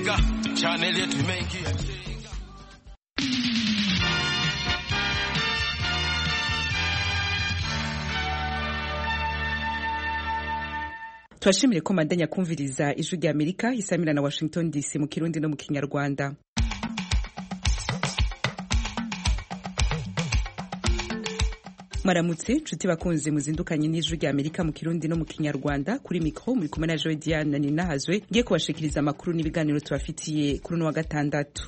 chenga channel yetu imeingia chenga turashimire ko mandanya kumviriza ijwi rya amerika isamira na washington dc mu kirundi no mu kinyarwanda mwaramutse nshuti bakunze muzindukanye n'ijwi rya amerika mu kirundi no mu kinyarwanda kuri mikro muri kumwe na joe diane ninahazwe ngiye kubashikiriza amakuru n'ibiganiro tubafitiye kuri uno wa gatandatu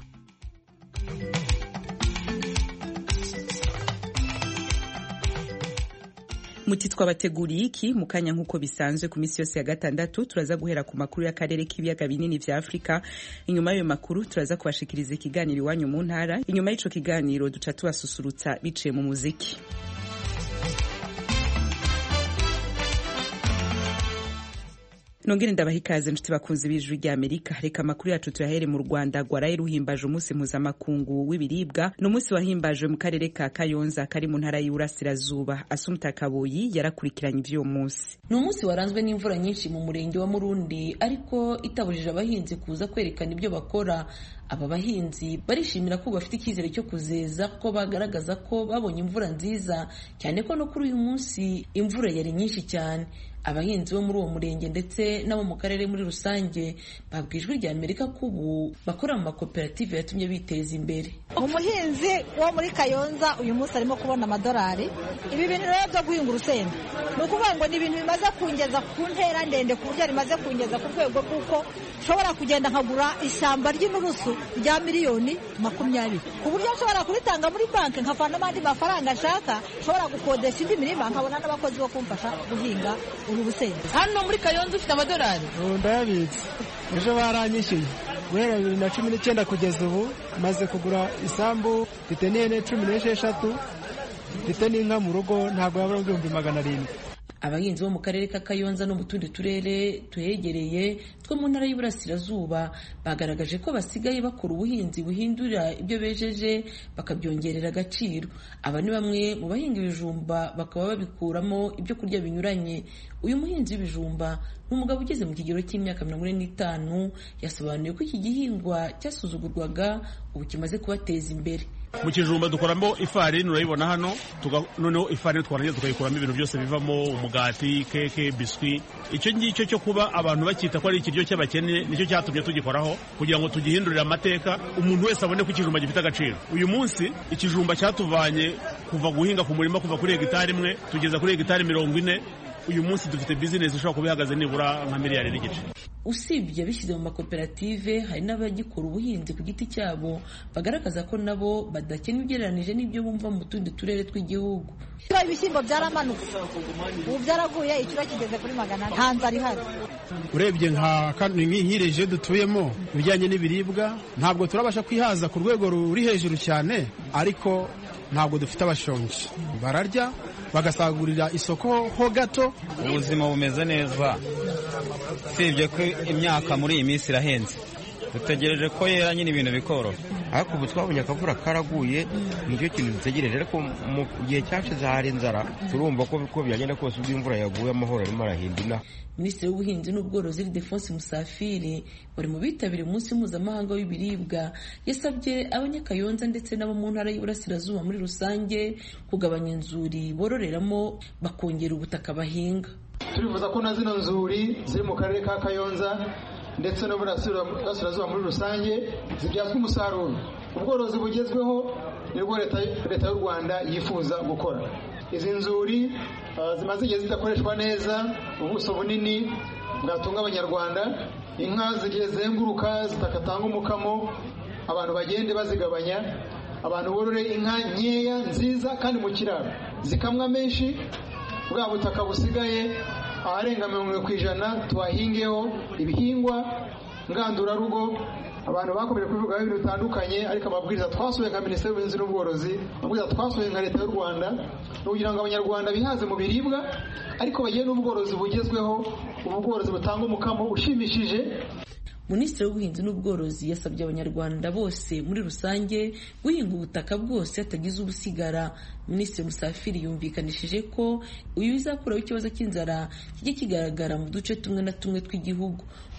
muti twabateguriye iki mu kanya nk'uko bisanzwe ku minsi yose ya gatandatu turaza guhera ku makuru y'akarere k'ibiyaga binini vya afurika inyuma y'ayo makuru turaza kubashikiriza ikiganiro iwanyu mu ntara inyuma y'ico kiganiro duca tubasusurutsa biciye mu muziki nongere ndabaha ikaze nshuti bakunzi b'ijwi rya amerika reka amakuru yacu tuyahere mu rwanda rwaraye ruhimbaje umunsi mpuzamakungu w'ibiribwa ni umunsi wahimbajwe mu karere ka kayonza kari mu ntara y'uburasirazuba asumta kaboyi yarakurikiranye ivy'uwo munsi ni umunsi waranzwe n'imvura nyinshi mu murenge wa murundi ariko itabujije abahinzi kuza kwerekana ibyo bakora aba bahinzi barishimira ko bafite icyizere cyo kuzeza ko bagaragaza ko babonye imvura nziza cyane ko no kuri uyu munsi imvura yari nyinshi cyane abahinzi bo muri uwo murenge ndetse n'abo mu karere muri rusange babwa ijwi rya amerika ko ubu bakora mu makoperative yatumye biteza imbere umuhinzi wo muri kayonza uyu munsi arimo kubona amadolari ibi bintu rero byo guhinga urusenda ni ukuvuga ngo ni ibintu bimaze kungeza ku ntera ndende ku buryo rimaze kungeza ku rwego rw'uko nshobora kugenda nkagura ishyamba ry'inturusu rya miliyoni makumyabiri ku buryo nshobora kuritanga muri banki nkavanamo andi mafaranga nshaka nshobora gukodesha indi mirima nkabona n'abakozi bo kumfasha guhinga uru rusenda hano muri kayonza ufite amadolari ndayabitse ejo baranyishyuye guhera bibiri na cumi n'icyenda kugeza ubu maze kugura isambu mfite n'ihene cumi n'esheshatu mfite n'inka mu rugo ntabwo yabura ibihumbi magana arindwi abahinzi bo mu karere ka kayonza no mu tundi turere tuhegereye two mu ntara y'uburasirazuba bagaragaje ko basigaye bakora ubuhinzi buhindura ibyo bejeje bakabyongerera agaciro aba ni bamwe mu bahinga ibijumba bakaba babikuramo ibyo kurya binyuranye uyu muhinzi w'ibijumba ni umugabo ugeze mu kigero cy'imyaka mirongo ine n'itanu yasobanuye ko iki gihingwa cyasuzugurwaga ubu kimaze kubateza imbere mu kijumba dukoramo ifarini urayibona hano noneho ifarini twarangiza tukayikuramo ibintu byose bivamo umugati keke biswi icyo ngicyo cyo kuba abantu bakita ko ari ikiryo cy'abakene nicyo cyatumye tugikoraho kugira ngo tugihindurire amateka umuntu wese abone ko ikijumba gifite agaciro uyu munsi ikijumba cyatuvanye kuva guhinga ku murima kuva kuri hegitari imwe tugeza kuri hegitari mirongo ine uyu munsi dufite bizinesi ishobora kuba ihagaze nibura nka miliyari n'igice usibye abishyize mu makoperative hari n'abagikora ubuhinzi ku giti cyabo bagaragaza ko nabo badakena ugereranije n'ibyo bumva mu tundi turere tw'igihugu ibiro ibishyimbo byaramanutse ubu byaraguye ikiro kigeze kuri magana ane nta nzara ihari urebye nk'ireje dutuyemo ibijyanye n'ibiribwa ntabwo turabasha kwihaza ku rwego ruri hejuru cyane ariko ntabwo dufite abashonji bararya bagasagurira isoko ho gato ubuzima bumeze neza usibye ko imyaka muri iyi minsi irahenze dutegereje ko yera nyine ibintu bikoroha ariko ubu twabonye akavura karaguye nicyo kintu dutegereje ariko mu gihe cyashize hari inzara turumva ko uko byagenda kose ubwo imvura yaguye amahoro arimo arahinda inaha minisitiri w'ubuhinzi n'ubworozi Ildefonse Musafiri bari mu bitabiriye umunsi mpuzamahanga w'ibiribwa yasabye abanyakayonza ndetse n'abo mu ntara y'Iburasirazuba muri rusange kugabanya inzuri bororeramo bakongera ubutaka bahinga turifuza ko na zino nzuri ziri mu karere ka kayonza ndetse n'uburasirazuba muri rusange zibyazwa umusaruro ubworozi bugezweho nibwo leta y'u rwanda yifuza gukora izi nzuri zimaze igihe zidakoreshwa neza ubuso bunini bwatunga abanyarwanda inka zigiye zenguruka zitakatanga umukamo abantu bagende bazigabanya abantu borore inka nkeya nziza kandi mu kiraro zikamwa menshi bwa butaka busigaye aharenga mirongo irindwi ku ijana tuhahingeho ibihingwa ngandurarugo abantu bakomeje kubivugaho ibintu bitandukanye ariko amabwiriza twasohoye nka minisiteri y'ubuhinzi n'ubworozi amabwiriza twasohoye nka leta y'u rwanda ni ukugira ngo abanyarwanda bihaze mu biribwa ariko bagire n'ubworozi bugezweho ubworozi butanga umukamo ushimishije minisitiri w'ubuhinzi n'ubworozi yasabye abanyarwanda bose muri rusange guhinga ubutaka bwose hatagize ubusigara minisitiri musafiri yumvikanishije ko uyu bizakuraho ikibazo cy'inzara kijya kigaragara mu duce tumwe na tumwe tw'igihugu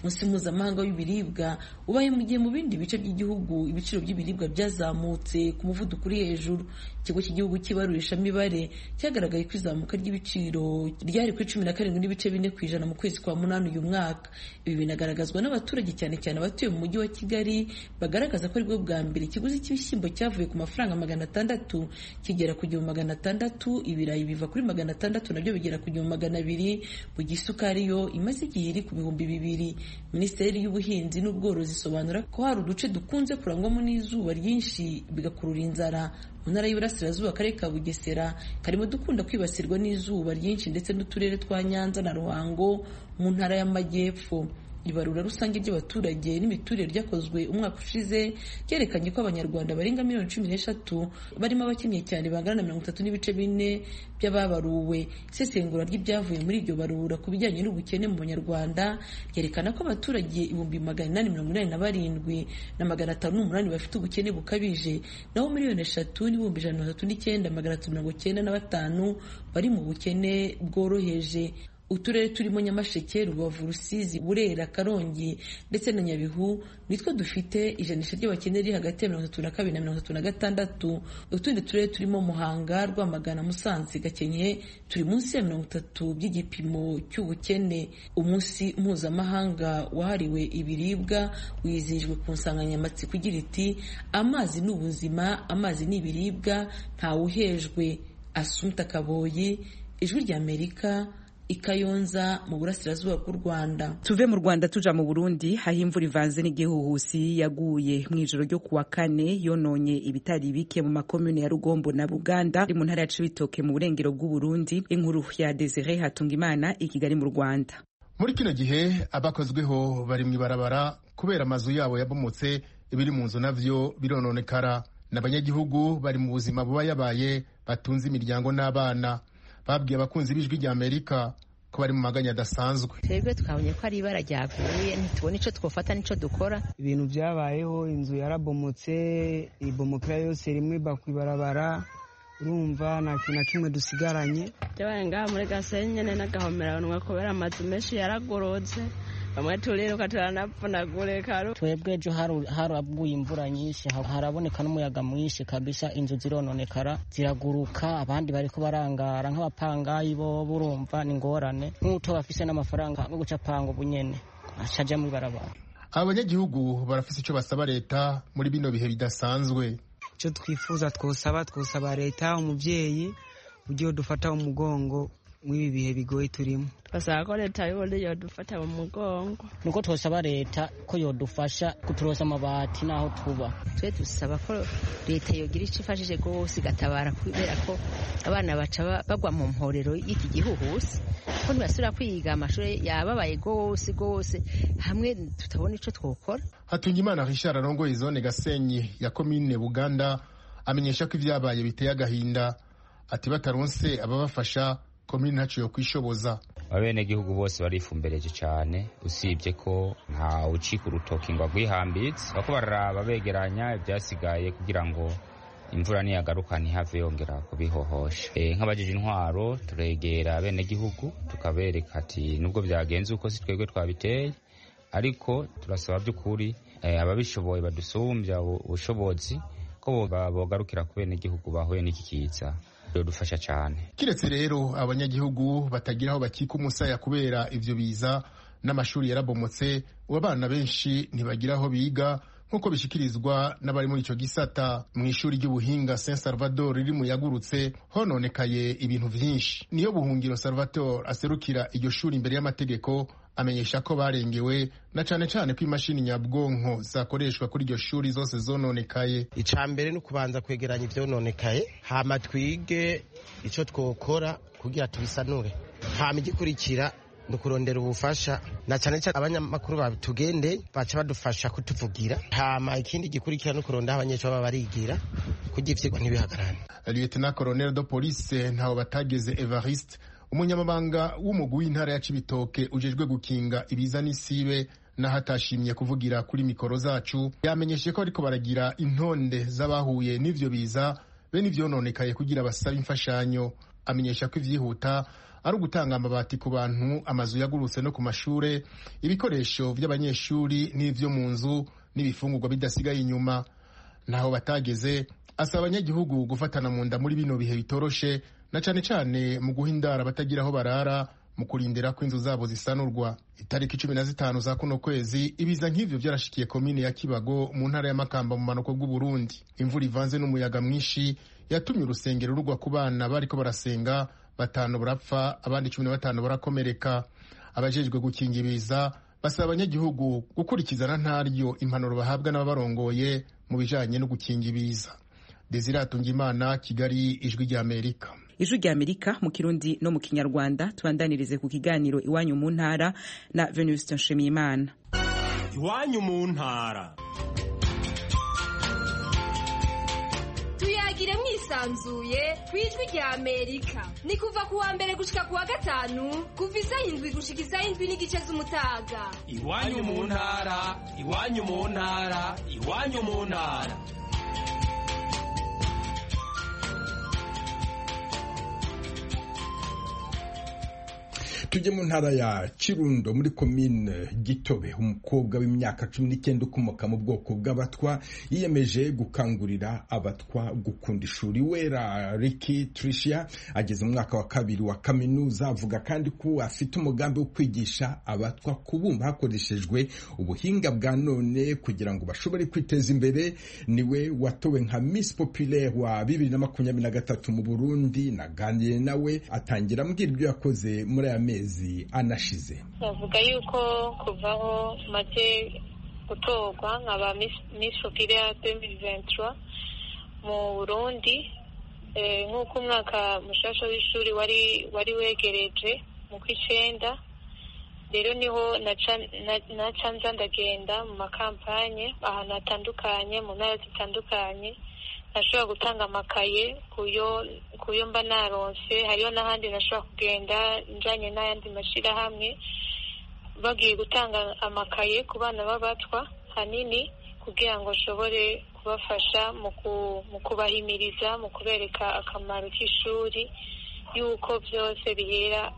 umunsi mpuzamahanga w'ibiribwa ubaye mu gihe mu bindi bice by'igihugu ibiciro by'ibiribwa byazamutse ku muvuduko uri hejuru ikigo cy'igihugu cy'ibarurishamibare cyagaragaye ko izamuka ry'ibiciro ryari kuri cumi na karindwi n'ibice bine ku ijana mu kwezi kwa munani uyu mwaka ibi binagaragazwa n'abaturage cyane cyane abatuye mu mujyi wa kigali bagaragaza ko aribwo bwa mbere ikiguzi cy'ibishyimbo cyavuye ku mafaranga magana atandatu kigera ku gihumbi magana atandatu ibirayi biva kuri magana atandatu nabyo bigera ku gihumbi magana abiri mu gihe isukari yo imaze igihe iri ku bihumbi bibiri minisiteri y'ubuhinzi n'ubworozi isobanura ko hari uduce dukunze kurangwamo n'izuba ryinshi bigakurura inzara mu ntara y'Iburasirazuba akarere ka Bugesera karimo dukunda kwibasirwa n'izuba ryinshi ndetse n'uturere twa Nyanza na Ruhango mu ntara y'Amajyepfo ibarura rusange ry'abaturage n'imiturire ryakozwe umwaka ushize ryerekanye ko abanyarwanda barenga miliyoni cumi n'eshatu barimo abakennye cyane bangana na mirongo itatu n'ibice bine by'ababaruwe isesengura ry'ibyavuye muri iryo barura ku bijyanye n'ubukene mu banyarwanda ryerekana ko abaturage ibihumbi magana inani mirongo inani na barindwi na magana atanu n'umunani bafite ubukene bukabije naho miliyoni eshatu n'ibihumbi ijana na mirongo itatu n'icyenda magana atatu mirongo icyenda na batanu bari mu bukene bworoheje uturere turimo nyamasheke rubavu rusizi burera karongi ndetse na nyabihu nitwo dufite ijanisha ry'abakene riri hagati ya mirongo itatu na kabiri na mirongo itatu na gatandatu utundi turere turimo muhanga rwamagana musanze gakenke turi munsi ya mirongo itatu by'igipimo cy'ubukene umunsi mpuzamahanga wahariwe ibiribwa wizihijwe ku nsanganyamatsiko igira iti amazi ni ubuzima amazi ni ibiribwa ntawuhejwe asumta kaboyi ijwi ry'amerika ikayonza mu burasirazuba bw'u rwanda tuve mu rwanda tuja mu burundi aho imvura ivanze n'igihuhusi yaguye mu ijoro ryo kuwa kane yononye ibitari bike mu makomune ya rugombo na buganda ari mu ntara ya cibitoke mu burengero bw'uburundi inkuru ya desire hatungimana i kigali mu rwanda muri kino gihe abakozweho bari mu ibarabara kubera amazu yabo yabomotse ibiri mu nzu navyo birononekara n'abanyagihugu bari mu buzima buba yabaye batunze imiryango n'abana babwiye abakunzi b'ijwi rya amerika ko bari mu maganya adasanzwe twebwe twabonye ko ari ibara ryavuye ntitubone icyo twofata n'icyo dukora ibintu byabayeho inzu yarabomotse ibomokera yose rimwe bakwibarabara urumva nta kintu na kimwe dusigaranye byabaye ngaha muri gasenyi nyine n'agahomeranwa kubera amazu menshi yaragorotse bamwe turiruka turanapfunagurika twebwe ejo haraguye imvura nyinshi haraboneka n'umuyaga mwinshi kabisa inzu zirononekara ziraguruka abandi bariko barangara nk'abapangayi bo burumva ni ngorane nk'uto bafise n'amafaranga yo guca panga ubunyene acaja mu ibarabara abanyagihugu barafise ico basaba leta muri bino bihe bidasanzwe icyo twifuza twosaba twosaba leta umubyeyi ugiye dufata umugongo mw'ibi bihe bigoye turimo basaba ko leta y'ubundi yodufata mu mugongo nuko twosaba leta ko yodufasha kuturosa amabati n'aho tuba twe dusaba ko leta yogira icyo ifashije rwose igatabara kubera ko abana baca bagwa mu mporero y'iki gihuhusi ko ntibasubira kwiga amashuri yababaye rwose rwose hamwe tutabona icyo twokora hatungimana richard arongoye zone gasenyi ya komine buganda amenyesha ko ibyabaye biteye agahinda ati bataronse ababafasha komini ntaco yo kwishoboza abenegihugu bose barifumbereje cyane usibye ko nta ucika urutoki ngo agwihambitse bako bararaba begeranya ibyasigaye kugira ngo imvura niyagaruka ntihave yongera kubihohosha e, nk'abajije intwaro turegera abenegihugu tukabereka ati nubwo byagenze uko si twebwe twabiteye ariko turasaba by'ukuri e, ababishoboye badusumbya ubushobozi ko bogarukira ku benegihugu bahuye n'iki kiza dufasha cyane kiretse rero abanyagihugu batagira aho bakika umusaya kubera ivyo biza n'amashuri yarabomotse ubu abana benshi ntibagira aho biga nk'uko bishikirizwa n'abari muri icyo gisata mu ishuri ry'ubuhinga saint salvador riri mu yagurutse hononekaye ibintu vyinshi niyo buhungiro salvatore aserukira iryo shuri imbere y'amategeko amenyesha ko barengewe na cane cane ko imashini nyabwonko zakoreshwa kuri iryo shuri zose zononekaye ica mbere ni ukubanza kwegeranya ivyononekaye hama twige ico twokora kugira tubisanure hama igikurikira ni ukurondera ubufasha na cyane cyane abanyamakuru batugende baca badufasha kutuvugira hama ikindi gikurikira ni ukurondera abanyeshuri baba barigira kugira ivyigwa ntibihagarane lieutenant colonel de police ntaho batageze evariste umunyamabanga w'umugwi w'intara ya cibitoke ujejwe gukinga ibiza n'isibe naho atashimye kuvugira kuri mikoro zacu yamenyeshe ko ariko baragira intonde z'abahuye n'ivyo biza be n'ivyononekaye kugira basabe imfashanyo amenyesha ko ivyihuta ari ugutanga amabati ku bantu amazu yagurutse no ku mashure ibikoresho by'abanyeshuri n'ivyo mu nzu n'ibifungurwa bidasigaye inyuma naho batageze asaba abanyagihugu gufatana mu nda muri bino bihe bitoroshe na cane cane mu guha indara abatagira aho barara mu kurindira ko inzu zabo zisanurwa itariki cumi na zitanu za kuno kwezi ibiza nk'ivyo vyarashikiye komine ya kibago mu ntara ya makamba mu manuko bw'uburundi imvura ivanze n'umuyaga mwinshi yatumye urusengero rugwa ku bana bariko barasenga batanu barapfa abandi cumi na batanu barakomereka abajejwe gukinga ibiza basaba abanyagihugu gukurikizana ntaryo impanuro bahabwa n'ababarongoye mu bijanye no gukinga ibiza desire imana kigali ijwi ry'amerika ijwi rya amerika mu kirundi no mu kinyarwanda tubandanirize ku kiganiro iwanyu mu ntara na venuste nshimiyimana iwanyu mu ntara tuyagire mwisanzuye ku ijwi rya amerika ni kuva ku wa mbere gushika ku wa gatanu kuva isaha indwi gushika isaha indwi n'igice z'umutaga iwanyu mu ntara iwanyu mu ntara iwanyu mu ntara tujye mu ntara ya kirundo muri komine gitobe umukobwa w'imyaka cumi n'icyenda ukomoka mu bwoko bw'abatwa yiyemeje gukangurira abatwa gukunda ishuri wera riki tricia ageze mu mwaka wa kabiri wa kaminuza avuga kandi ko afite umugambi wo kwigisha abatwa kubumba hakoreshejwe ubuhinga bwa none kugira ngo bashobore kwiteza imbere niwe watowe nka miss populaire wa bibiri na makumyabiri na gatatu mu burundi naganiriye nawe atangira ambwira ibyo yakoze muri aya mezi amezi anashize bavuga yuko kuvaho maze gutorwa nkaba miss populaire demiri ventura mu burundi nk'uko umwaka mushasha w'ishuri wari wari wegereje mu kw'icenda rero niho naca nza ndagenda mu makampanye ahantu hatandukanye mu ntara zitandukanye nashobora gutanga amakaye kuyo mba naronse hariho n'ahandi nashobora kugenda njanye n'ayandi mashyirahamwe bagiye gutanga amakaye ku bana b'abatwa hanini kugira ngo nshobore kubafasha mu kubahimiriza mu kubereka akamaro k'ishuri y'uko byose bihera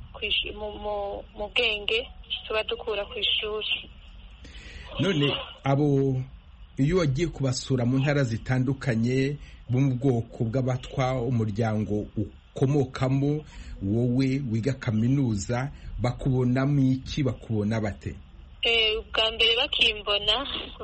mu bwenge tuba dukura ku ishuri none abo iyo wagiye kubasura mu ntara zitandukanye bo mu bwoko bw'abatwa umuryango ukomokamo wowe wiga kaminuza bakubonamo iki bakubona bate ubwa mbere bakimbona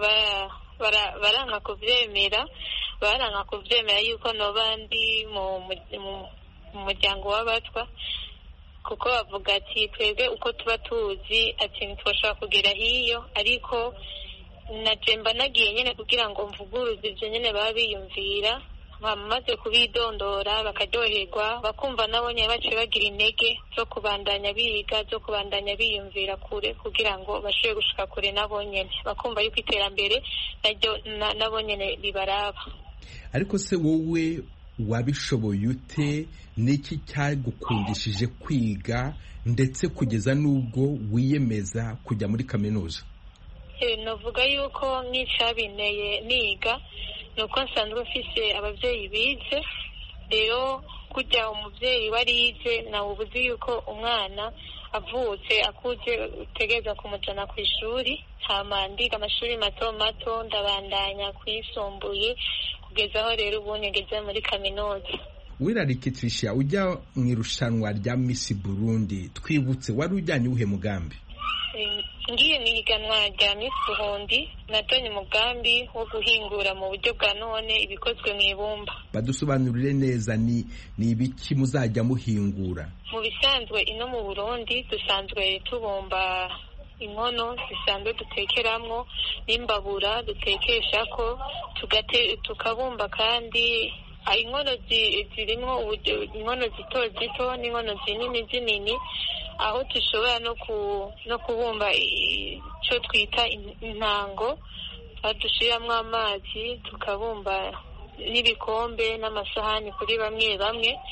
baranka kubyemera baranka kubyemera yuko noba ndi mu muryango w'abatwa kuko bavuga ati twebwe uko tuba tuzi ati ntitwashobora kugera hiyo ariko najemba nagiye nyine kugira ngo mvuguruze ibyo nyine baba biyumvira bamaze kubidondora bakaryoherwa bakumva nabo nyine baciye bagira intege zo kubandanya biga zo kubandanya biyumvira kure kugira ngo bashobore gushika kure nabo nyine bakumva yuko iterambere naryo nabo nyine ribaraba ariko se wowe wabishoboye ute n'iki cyagukundishije kwiga ndetse kugeza n'ubwo wiyemeza kujya muri kaminuza navuga yuko nk'icyabinteye niga ni uko nsanzwe mfise ababyeyi bize rero kujya umubyeyi warize nawe ubuzi yuko umwana avutse akuze utegereza kumujyana ku ishuri hama ndiga amashuri mato mato ndabandanya kuyisumbuye kugeza aho rero ubu ngeze muri kaminuza wirarikitrisha ujya mu irushanwa rya misi burundi twibutse wari ujyanye uwuhe mugambi ngiye mu ihiganwa rya Miss Burundi natonye umugambi wo guhingura mu buryo bwa none ibikozwe mu ibumba badusobanurire neza ni ni ibiki muzajya muhingura mu bisanzwe ino mu Burundi dusanzwe tubumba inkono zisanzwe dutekeramwo n'imbabura dutekesha ko tukabumba kandi inkono zirimo inkono zito zito n'inkono zinini zinini aho dushobora no kubumba icyo twita intango dushyiramo amazi tukabumba n'ibikombe n'amasahani kuri bamwe bamwe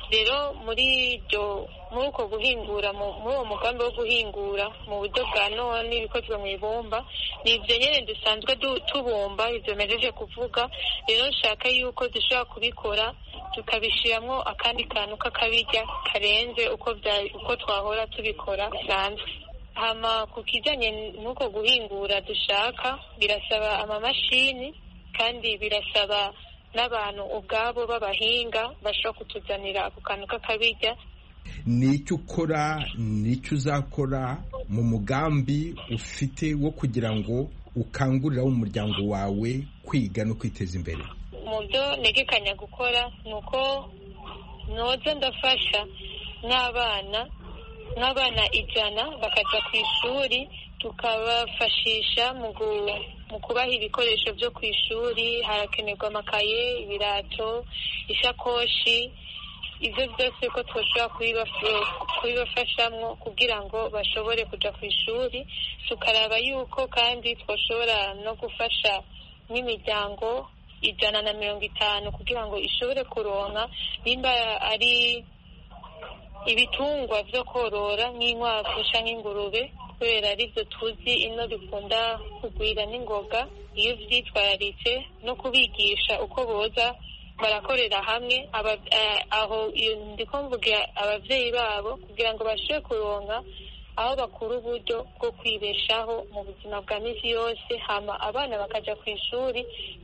rero muri iryo muri uko guhingura muri uwo mugambi wo guhingura mu buryo bwa none ibikozwe mu ibumba ni ibyo nyine dusanzwe tubumba ibyo mejeje kuvuga rero nshaka yuko dushobora kubikora tukabishyiramo akandi kantu k'akabirya karenze uko uko twahora tubikora bisanzwe hama ku kijyanye n'uko guhingura dushaka birasaba amamashini kandi birasaba n'abantu ubwabo b'abahinga bashobora kutuzanira ako kantu k'akabirya ni icyo ukora ni icyo uzakora mu mugambi ufite wo kugira ngo ukangurire umuryango wawe kwiga no kwiteza imbere mu byo ntegekanya gukora ni uko noza ndafasha n'abana nk'abana ijana bakajya ku ishuri tukabafashisha mu kubaha ibikoresho byo ku ishuri harakenerwa amakaye ibirato ishakoshi ibyo byose ko twashobora kubibafashamo kugira ngo bashobore kujya ku ishuri tukaraba yuko kandi twashobora no gufasha nk'imiryango ijana na mirongo itanu kugira ngo ishobore kuronka nimba ari ibitungwa byo korora nk'inkwavu cyangwa ingurube kubera aribyo tuzi ino bikunda kugwira n'ingoga iyo byitwararitse no kubigisha uko boza barakorera hamwe aho ndi mvuga ababyeyi babo kugira ngo bashobore kuronka aho bakura uburyo bwo kwibeshaho mu buzima bwa minsi yose hama abana bakajya ku ishuri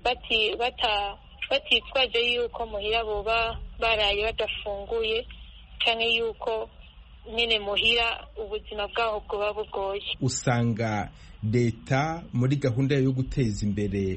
batitwaje yuko muhira boba baraye badafunguye cyangwa yuko nyine muhira ubuzima bwaho bwoba bugoye usanga leta muri gahunda yo guteza imbere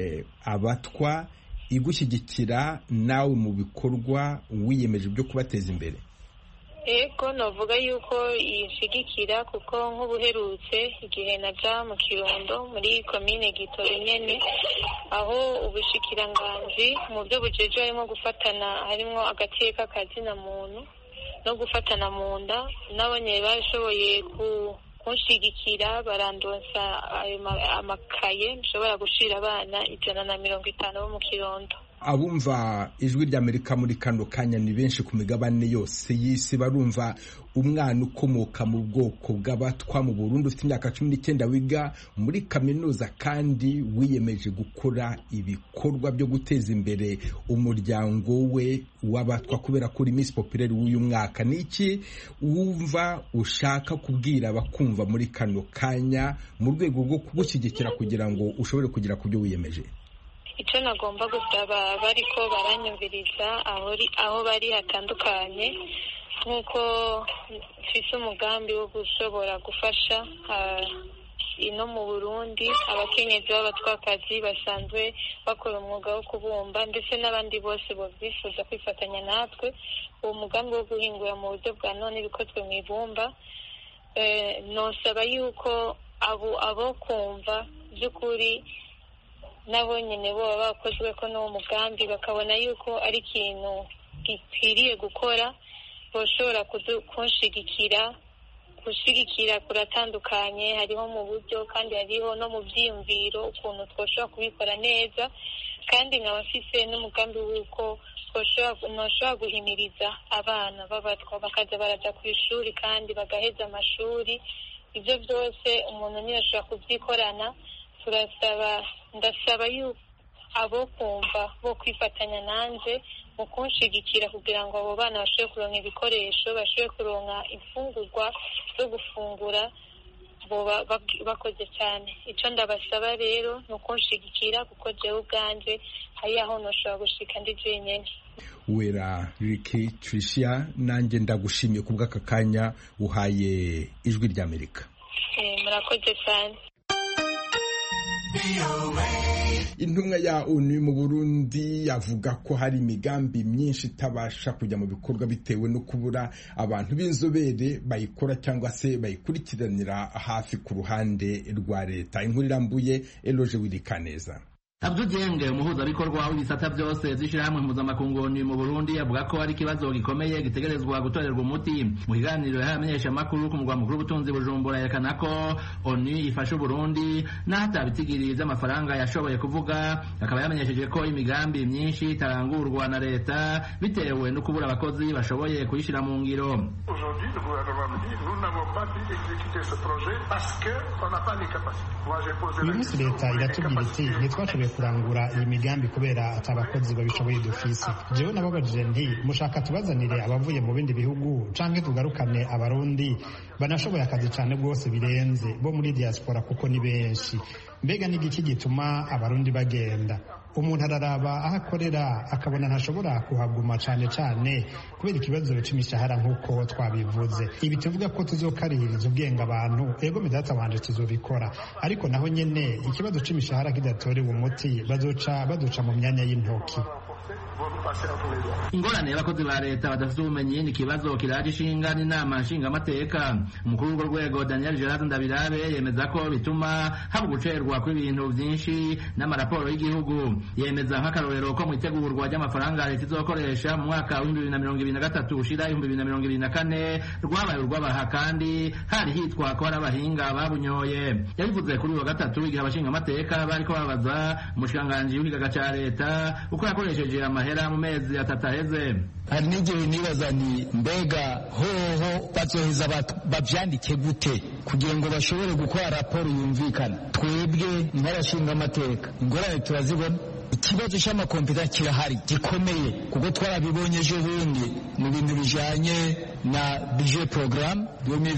abatwa igushyigikira nawe mu bikorwa wiyemeje byo kubateza imbere yego navuga yuko yishyigikira kuko nk'ubuherutse igihe najya mu kirundo muri komine gitoro nyine aho ubushikiranganji mu byo bujeje harimo gufatana harimo agateka kazina muntu no gufatana mu nda n'abanye bashoboye kunshyigikira barandonsa ayo amakaye nshobora gushira abana ijana na mirongo itanu bo mu kirundo abumva ijwi ry'amerika muri kano kanya ni benshi ku migabane yose y'isi barumva umwana ukomoka mu bwoko bw'abatwa mu Burundi ufite imyaka cumi n'icyenda wiga muri kaminuza kandi wiyemeje gukora ibikorwa byo guteza imbere umuryango we w'abatwa kubera ko uri Miss Populaire w'uyu mwaka ni iki wumva ushaka kubwira abakumva muri kano kanya mu rwego rwo kugushyigikira kugira ngo ushobore kugera ku byo wiyemeje icyo nagomba gusaba bari ko baranyumviriza aho bari hatandukanye nk'uko mfite umugambi wo gushobora gufasha ino mu burundi abakenyezi b'abatwakazi basanzwe bakora umwuga wo kubumba ndetse n'abandi bose bifuza kwifatanya natwe uwo mugambi wo guhingura mu buryo bwa none bikozwe mu ibumba nosaba yuko abo kumva by'ukuri nabo nyine bo bakozwe ko n'uwo mugambi bakabona yuko ari ikintu gikwiriye gukora bashobora kunshigikira gushyigikira kuratandukanye hariho mu buryo kandi hariho no mu byiyumviro ukuntu twashobora kubikora neza kandi nkaba mfise n'umugambi w'uko ntushobora guhimiriza abana b'abatwa bakaza barajya ku ishuri kandi bagaheza amashuri ibyo byose umuntu niyo ashobora kubyikorana turasaba ndasaba yuko abo kumva bo kwifatanya nanjye mu kunshigikira kugira ngo abo bana bashobore kuronka ibikoresho bashobore kuronka imfungurwa zo gufungura bakoze cyane icyo ndabasaba rero ni ukunshigikira kuko jyewe ubwanjye hari aho ntushobora gushika ndi jyenyine wera riki Tricia nanjye ndagushimiye ku bw'aka kanya uhaye ijwi ry'amerika murakoze cyane intumwa ya onu mu burundi avuga ko hari imigambi myinshi itabasha kujya mu bikorwa bitewe no kubura abantu b'inzobere bayikora cyangwa se bayikurikiranira hafi ku ruhande rwa leta inkuru irambuye eloje wirikaneza Abdou Dieng umuhuzabikorwa w'ibisata byose vy'ishirahamwe mpuzamakungu mu Burundi avuga ko ari ikibazo gikomeye gitegerezwa gutorerwa umuti mu kiganiro yahaye abamenyeshamakuru ku mugwa mukuru w'ubutunzi Bujumbura yerekana ko ONU ifasha Uburundi n'aho atabitigiri vy'amafaranga yashoboye kuvuga akaba yamenyesheje ko imigambi myinshi itarangurwa na leta bitewe no kubura abakozi bashoboye kuyishira mu ngiro Aujourd'hui, le gouvernement me dit, nous n'avons pas pu exécuter ce projet parce qu'on n'a pas les capacités. Moi, j'ai posé uyu la munsi question. leta iratubwira iti ntitwashoboye kurangura iyi migambi kubera ati abakozi babishoboye dufise jewe nababajije nti mushaka tubazanire abavuye mu bindi bihugu canke tugarukane abarundi banashoboye akazi cane rwose birenze bo muri diaspora kuko ni benshi mbega n'igiki gituma abarundi bagenda umuntu araraba aho akorera akabona ntashobora kuhaguma cane cane kubera ikibazo c'imishahara nk'uko twabivuze ibi tuvuga ko tuzokarihiriza ubwenge abantu ego midata wanje tuzobikora ariko naho nyene ikibazo c'imishahara kidatorewe umuti bazoca baduca mu myanya y'intoki Vont nous passer entre les doigts. ingorane y'abakozi ba leta badafite ubumenyi ni ikibazo kiraje ishinga n'inama nshingamateka umukuru w'urwo rwego daniel gerard ndabirabe yemeza ko bituma haba gucerwa kw'ibintu byinshi n'amaraporo y'igihugu yemeza nk'akarorero ko mu itegurwa ry'amafaranga leta izokoresha mu mwaka w'ibihumbi bibiri na mirongo ibiri na gatatu ushira ibihumbi bibiri na mirongo ibiri na kane rwabaye urw'abaha kandi hari hitwa ko hari abahinga babunyoye yabivuze kuri uyu wa gatatu igihe abashingamateka bariko babaza umushikiranganji w'ikigaga ca leta uko yakoresheje amahera mu mezi atatu aheze hari n'igihe nibaza ni mbega hoho bazoheza bat- bavyandike gute kugira ngo bashobore gukora raporo yumvikana twebwe nk'abashinga amateka ingorane turazibona ikibazo c'amakompeta kirahari gikomeye kuko twarabibonye ejo bundi mu bintu bijanye na budget programme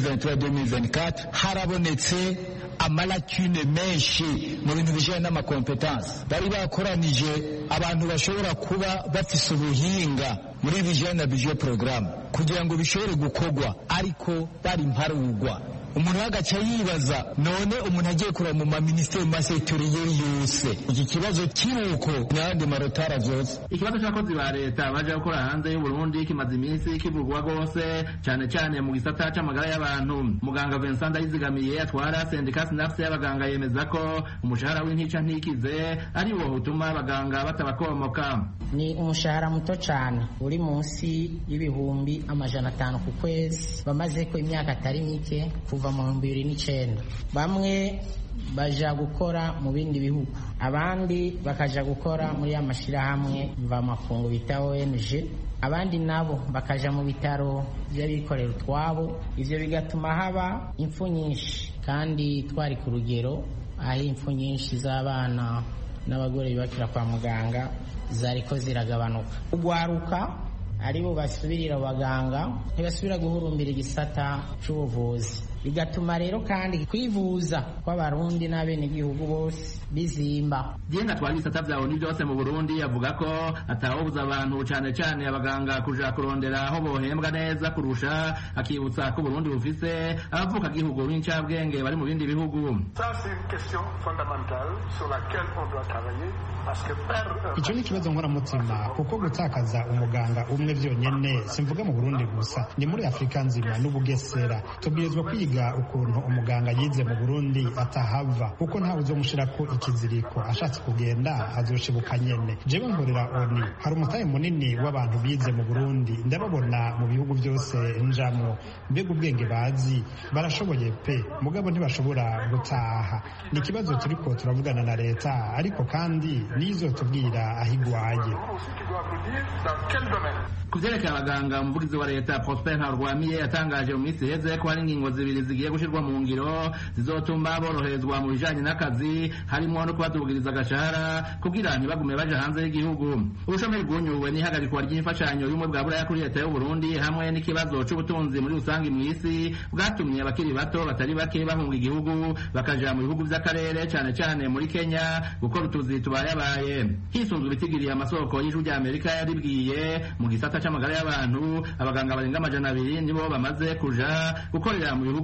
2023-2024 harabonetse amalakune menshi mu bintu bijanye n'amakompetansi bari bakoranije abantu bashobora kuba bafise ubuhinga muri bijanye na budget programme kugira ngo bishobore gukorwa ariko bari mparugwa umuntu agaca yibaza none umuntu agiye kureba mu maminisiteri mu masegitoriyeri yose iki kibazo kiruko n'ayandi marotara vyose ikibazo c'abakozi ba leta baje gukora hanze y'uburundi kimaze iminsi kivugwa rwose cane cane mu gisata c'amagara y'abantu muganga vincent ndayizigamiye atwara sendika sinafse y'abaganga yemeza ko umushahara w'intica ntikize ari wo utuma abaganga batabakomoka ni umushahara muto cyane uri munsi y'ibihumbi amajana atanu ku kwezi bamaze ko imyaka atari mike kuva mu bihumbi bibiri n'icyenda bamwe baja gukora mu bindi bihugu abandi bakaja gukora muri ya mashyirahamwe mvamakungu bita ONG abandi nabo bakaja mu bitaro by'abikorera utwabo ivyo bigatuma haba impfu nyinshi kandi twari ku rugero aho impfu nyinshi z'abana n'abagore bibakira kwa muganga zariko ziragabanuka ugwaruka aribo basubirira abaganga ntibasubira guhurumbira igisata c'ubuvuzi bigatuma rero kandi kwivuza kw'abarundi n'abenegihugu bose bizimba Dieng atwara ibisata vya ONU byose mu Burundi avuga ko atawobuza abantu cane cane abaganga kuja kurondera aho bohembwa neza kurusha akibutsa ko Burundi bufise abavuka gihugu b'incabwenge bari mu bindi bihugu Ça, c'est une question fondamentale sur laquelle on doit travailler parce que perdre un icyo ni ikibazo nkoramutima kuko gutakaza umuganga umwe vyonyene simvuga mu burundi gusa ni muri afurika nzima n'ubugesera tubwirizwa kwiga ukuntu umuganga yize mu burundi atahava kuko ntawe uzomushirako ikiziriko ashatse kugenda azoshibuka nyene jewe nkorera oni hari umutahe munini w'abantu bize mu burundi ndababona mu bihugu byose njamwo mbega ubwenge bazi barashoboye pe mugabo ntibashobora gutaha ni ikibazo turiko turavugana na leta ariko kandi nizotubwira aho igwaye qui doivent nous dire dans quel domaine. ku vyerekeye abaganga umuvugizi wa leta prosper ntarwamiye yatangaje mu minsi iheze ko hari ingingo zibiri zigiye gushirwa mu ngiro zizotuma boroherezwa mu bijanye n'akazi harimwo no kubadugiriza agashahara kugira ntibagume baja hanze y'igihugu ubushomeri bwunyuwe n'ihagarikwa ry'imfashanyo y'ubumwe bwa buraya kuri leta y'uburundi hamwe n'ikibazo c'ubutunzi muri rusange mw'isi bwatumye abakiri bato batari bake bahunga igihugu bakaja mu bihugu vy'akarere cane cane muri kenya gukora utuzi tubayabaye hisunzwe ibitigiriye amasoko y'ijuru rya amerika yaribwiye mu gisata c'amagara y'abantu abaganga barenga amajana abiri nibo bamaze kuja gukorera mu bihugu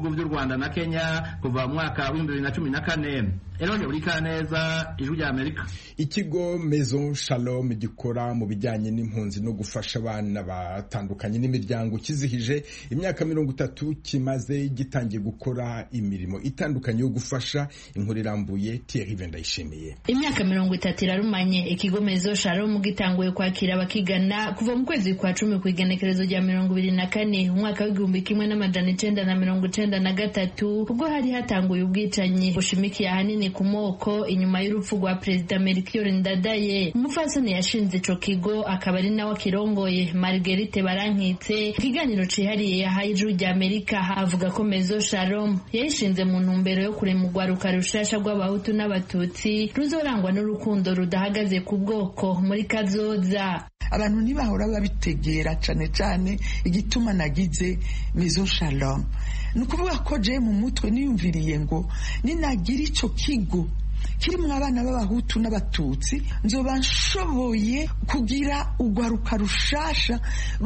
bihugu by'u rwanda na kenya kuva mu mwaka w'ibihumbi bibiri na cumi na kane eroge buri kaneza ijwi rya amerika ikigo maison shalom gikora mu bijyanye n'impunzi no gufasha abana batandukanye n'imiryango kizihije imyaka mirongo itatu kimaze gitangiye gukora imirimo itandukanye yo gufasha inkuru irambuye Thierry Vendayishimiye imyaka mirongo itatu irarumanye ikigo maison shalom gitanguye kwakira abakigana kuva mu kwezi kwa cumi ku igenekerezo rya mirongo ibiri na kane umwaka w'igihumbi kimwe n'amajana icenda na mirongo icenda na gatatu ubwo hari hatanguye ubwicanyi bushimikiye ahanini ku moko inyuma y'urupfu rwa perezida Melchior Ndadaye umupfasoni yashinze ico kigo akaba ari nawe akirongoye Marguerite Barankitse ikiganiro cihariye yahaye ijuru rya Amerika avuga ko Mezo Shalom yayishinze mu ntumbero yo kurema urwaruka rushasha rw'abahutu n'abatutsi ruzorangwa n'urukundo rudahagaze ku bwoko muri kazoza abantu ntibahora babitegera cane cane igituma nagize Maison Shalom ni ukuvuga ko je mu mutwe niyumviriye ngo ninagira ico kigo kirimwo abana b'abahutu n'abatutsi nzoba nshoboye kugira urwaruka rushasha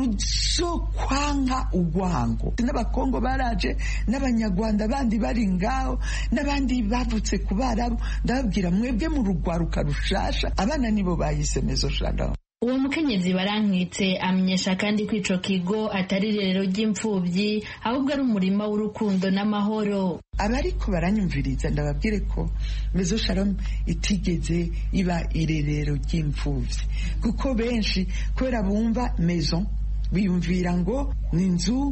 ruzokwanga urwango n'abakongo baraje n'abanyarwanda bandi bari ngaho n'abandi bavutse ku barabu ndababwira mwebwe mu rugwaruka rushasha abana nibo bayise mezo shalom uwo mukenyezi barankitse amenyesha kandi ko ico kigo atari irerero ry'imfuvyi ahubwo ari umurima w'urukundo n'amahoro abariko baranyumviriza ndababwire ko mezo shalom itigeze iba irerero ry'imfuvyi kuko benshi kubera bumva maison biyumvira ngo ni inzu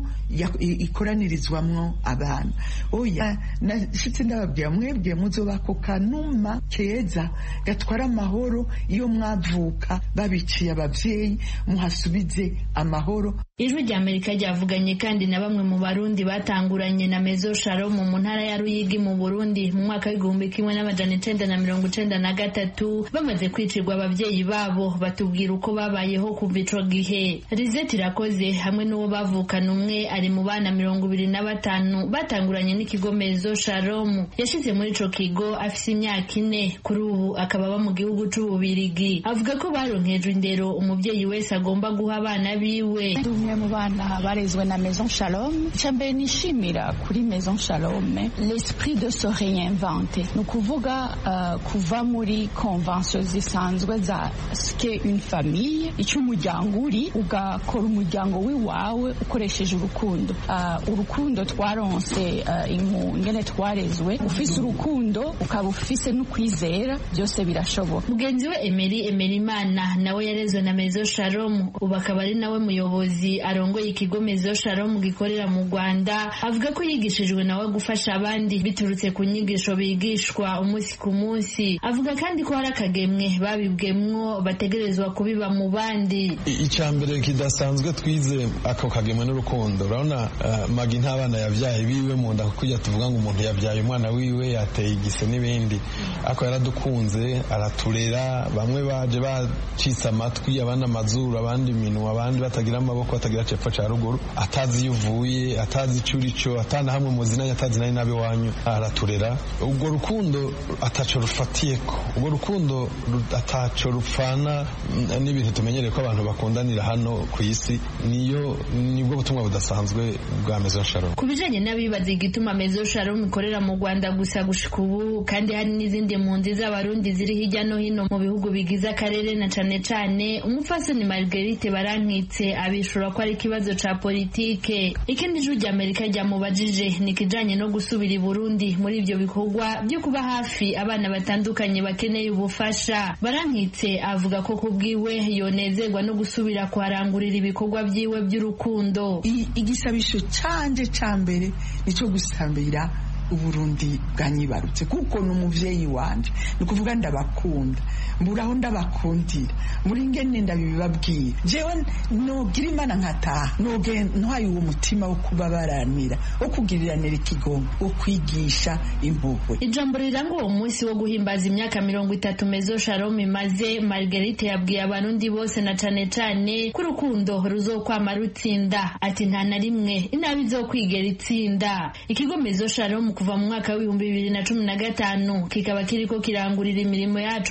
ikoranirizwamwo abana oya nashitse ndababwira mwebwe muzobako kanuma keza gatwara amahoro iyo mwavuka babiciye abavyeyi muhasubize amahoro ijwi rya amerika ryavuganye kandi na bamwe mu barundi batanguranye na mezo shalom mu ntara ya ruyigi mu burundi mu mwaka w'igihumbi kimwe n'amajana icenda na mirongo icenda na gatatu bamaze kwicirwa abavyeyi babo batubwira uko babayeho kuva ico gihe rizeti irakoze hamwe n'uwo bavukana umwe ari mu bana mirongo ibiri na batanu batanguranye n'ikigo mezo shalom yashize muri ico kigo afise imyaka ine kuri ubu akaba aba mu gihugu c'ububirigi avuga ko baronkejwe indero umuvyeyi wese agomba guha abana biwe umwe mu bana barezwe na maison shalom icya mbere nishimira kuri maison shalom l'esprit de se réinventer ni ukuvuga uh, kuva muri convention zisanzwe za ske une famille icyo umuryango uri ugakora umuryango w'iwawe ukoresheje urukundo uh, urukundo twaronse uh, ingene twarezwe ufise urukundo ukaba ufise n'ukwizera byose birashoboka mugenzi we emeri emerimana nawe yarezwe na maison shalom ubu akaba ari nawe muyobozi arongoye ikigo mezo shalom gikorera mu rwanda avuga ko yigishijwe nawe gufasha abandi biturutse ku nyigisho bigishwa umunsi ku munsi avuga kandi ko hari akagemwe babibwemwo bategerezwa kubiba mu bandi icya mbere kidasanzwe twize ako kagemwe n'urukundo urabona uh, magi nta bana yabyaye biwe mu nda kujya tuvuga ngo umuntu yabyaye umwana wiwe yateye igise n'ibindi ako yaradukunze araturera bamwe baje bacitse amatwi abandi amazuru abandi iminwa abandi batagira amaboko batagira cepfo ca ruguru atazi iyo uvuye atazi ico urico atana hamwe muzinanye atazi nari nabe wanyu araturera ubwo rukundo ataco rufatiyeko ubwo rukundo ataco rupfana n'ibintu tumenyereye ko abantu bakundanira hano ku isi niyo nibwo butumwa budasanzwe bwa Maison Shalom ku bijanye n'abibaza igituma Maison Shalom ikorera mu Rwanda gusa gushika ubu kandi hari n'izindi mpunzi z'abarundi ziri hirya no hino mu bihugu bigize akarere na cane cane umupfasoni Marguerite Barankitse abishura ko ari ikibazo ca politike ikindi jwi rya Amerika ryamubajije ni kijanye no gusubira i Burundi muri ivyo bikorwa byo kuba hafi abana batandukanye bakeneye ubufasha Barankitse avuga ko kubwiwe yonezerwa no gusubira kuharangurira ibikorwa vyiwe by'urukundo igisabisho canje ca mbere nico gusambira uburundi bwanyibarutse kuko ni umuvyeyi wanje ni ukuvuga ndabakunda mburaho ndabakundira muri ngene ndabibabwira jewe nogira imana nkataha noge ntwaye uwo mutima wo kubabaranira wo kugiriranira ikigongo wo kwigisha impuhwe ijambo riranga uwo munsi wo guhimbaza imyaka mirongo itatu mezo shalom imaze margarite yabwiye abarundi bose na cane cane ko urukundo ruzokwama rutsinda ati nta na rimwe inabi izokwigera itsinda ikigo mezo shalom kuva mu mwaka w'ibihumbi bibiri na cumi na gatanu kikaba kiriko kirangurira imirimo yacu mu gihugu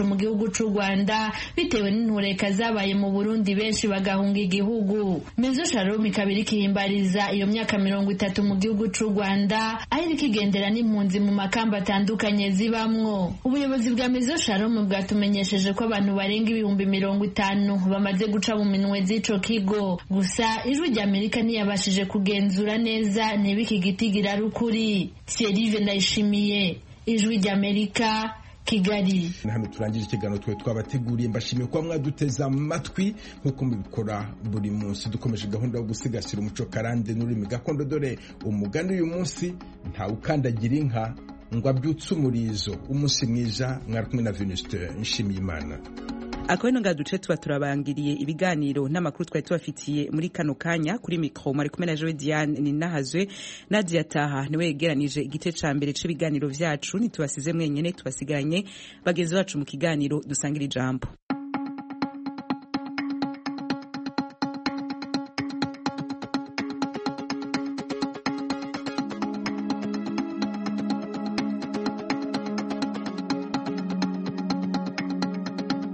gihugu c'u rwanda bitewe n'intureka zabaye mu burundi benshi bagahunga igihugu mezo shalom ikaba iriko ihimbariza iyo myaka mirongo itatu mu gihugu c'u rwanda aho iriko igendera n'impunzi mu makamba atandukanye zibamwo ubuyobozi bwa mezo shalom bwatumenyesheje ko abantu barenga ibihumbi mirongo itanu bamaze guca mu minwe z'ico kigo gusa ijwi rya amerika ntiyabashije kugenzura neza niba iki giti gira rukuri Thierry ndayishimiye ijwi rya amerika kigali hano turangije ikiganiro twe twabateguriye mbashimiye kuba mwaduteze amatwi nk'uko mubikora buri munsi dukomeje gahunda yo gusigasira umuco karande n'ururimi gakondo dore umugani uyu munsi ntawe ukandagira inka ngo abyutse umurizo umunsi mwiza mwari kumwe na venuste nshimiye imana akaba ino duce tuba turabangiriye ibiganiro n'amakuru twari tubafitiye muri kano kanya kuri mikoro mwari kumwe na joe diane ninahazwe nadia taha niwe yegeranije igice ca mbere c'ibiganiro vyacu ntitubasize mwenyene tubasigaranye bagenzi bacu mu kiganiro dusangira ijambo